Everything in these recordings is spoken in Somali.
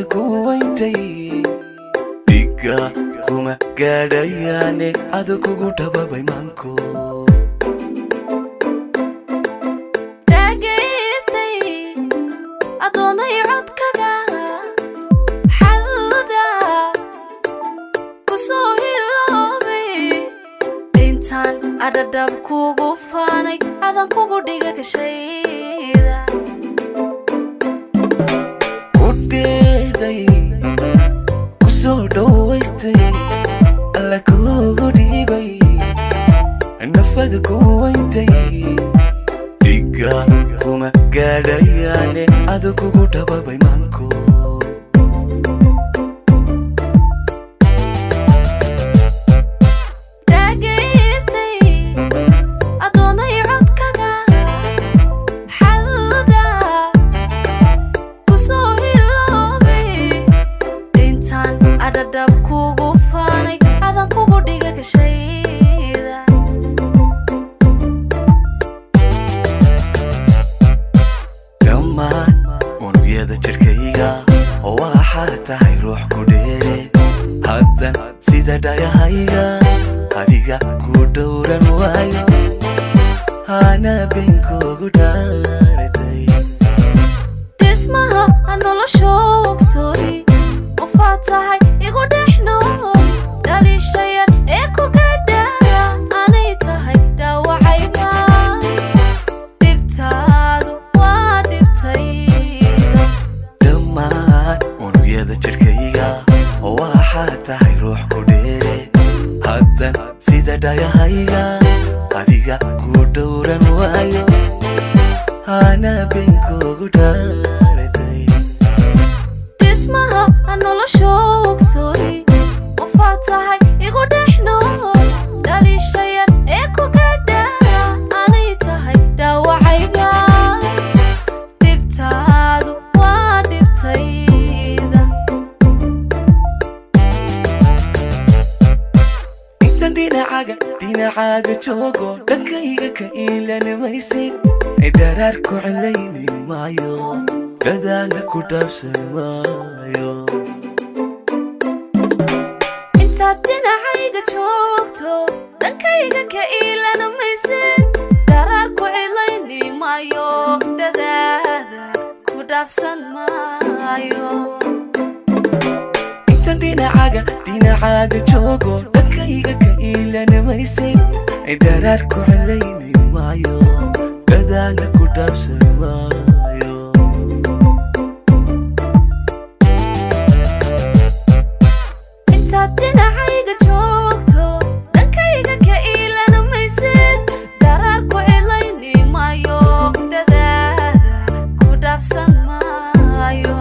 ku wayntay dhiga kuma gaadhayaane adu kugu dhababay maanko dhagaystay adoonay codkaga xalda kusoo hiloobay intaan adhadhab kugu faanay adan kugu dhiga gashayda ku dheeday ku soo dhowaystay alla kugu dhiibay nafada ku wayntay dhiga kuma gaadhayaane adu kugu dhababay maanko dhagaystay adoonay codkaga xalda kusoo hiloobay intaan adhadhab kugu faanay adan kugu dhiga gashayda dhammaan unugyada jirkayga oo waxaa tahay ruux ku dheere haddan sida dhayahayga adiga ku dhowran waayo hana beenkoogu dhaaratay dhismaha nolosha ogsooni qofaad tahay igu dhex nool dhaliisha yar ee ku gadhaya anay tahay dhaawacayga dhibtaadu waa dhibtayda dhammaan unugyada jirkayga oo waxaa tahay ruux ku dheere haddan sida dhayahayga adiga ku dhowran waayo hana beenkoogu dhaaratay dhismaha nolosha ogsooni qofaad tahay igu dhex nool dhaliisha yar ee ku gadhaya anay tahay dhaawacayga dhibtaadu waa dhibtayda intan dhinacaaga dhinacaaga joogo dhankayga ka iilanimaysid dharaar ku celayni maayo dadaala ku dhaafsan maayo intaad dhinacayga joogto dhankayga ka iilana maysid daraar ku cilayni maayo dadaada ku dhaafsan maayo intan dhinacaaga dhinacaaga joogo dhankayga ka iilanimaysid dharaar ku celayni maayo dadaala ku dhaafsan maayo intaad dhinacayga joogto dhankayga ka iilana maysid daraar ku cilayni maayo dadaada ku dhaafsan maayo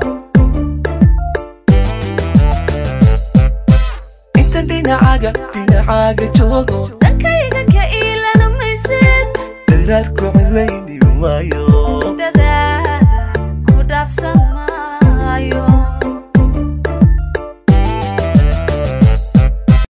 intan dhinacaaga dhinacaaga joogo dhankayga ka iilana maysid daraar ku celayni maayo dadaada ku dhaafsan